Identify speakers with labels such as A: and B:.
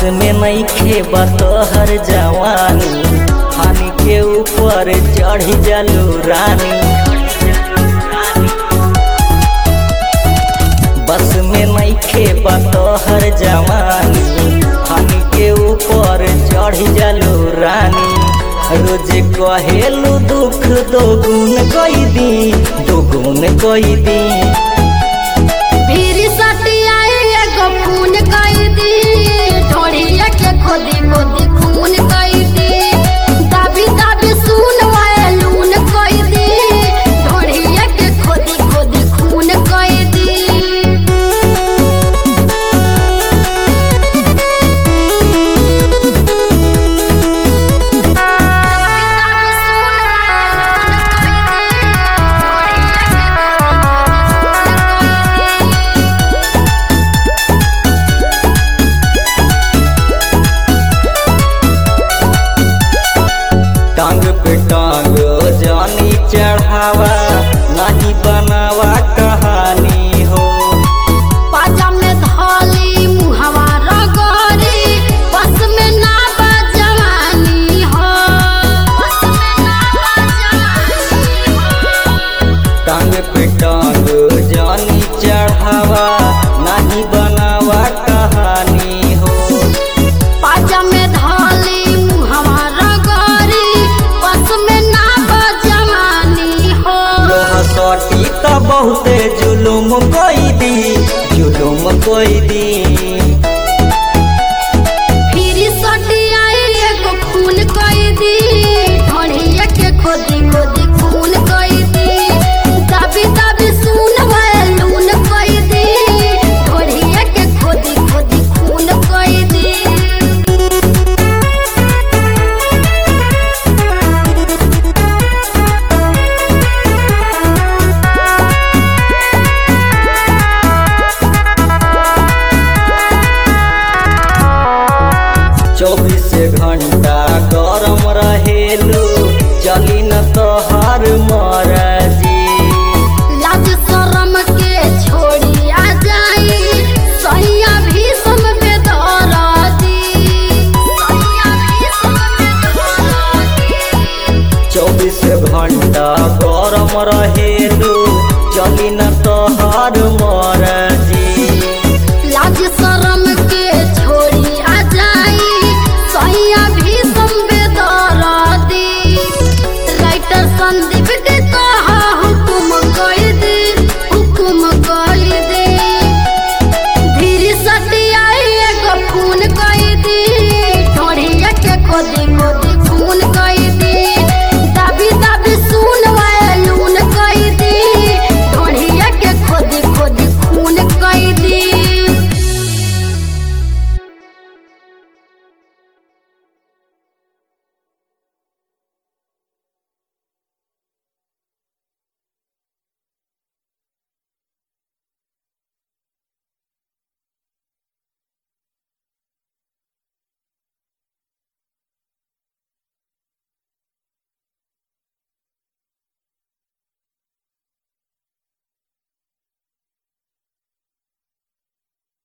A: में नहीं खेबा तोहर जवानी हानि के ऊपर चढ़ी जालू रानी बस में नहीं खेबा तोहर जवानी हानि के ऊपर चढ़ी जालू रानी रोज कहेलू दुख दोगुन कोई दी दोगुन कोई दी
B: फिर सटियाए एगो खून कई दी ढोड़िया के खोदी खोदी खून कई दी दाबी दाबी सुन वाए लून कई दी ढोड़िया के खोदी खोदी खून कई दी
A: टांग पे टांग जानी चढ़ावा नहीं बनावा कहानी हो
B: पाजा में धाली मुहवा रगड़ी बस में ना बजवानी हो बस में ना बजवानी हो
A: टांग पे टांग जानी चढ़ावा नहीं बनावा कहानी हो
B: पाजा में धाली मुहवा रगड़ी बस में ना बजवानी हो
A: लोहा सटी तो बहुते जुलुम कोई दी जुलुम कोई दी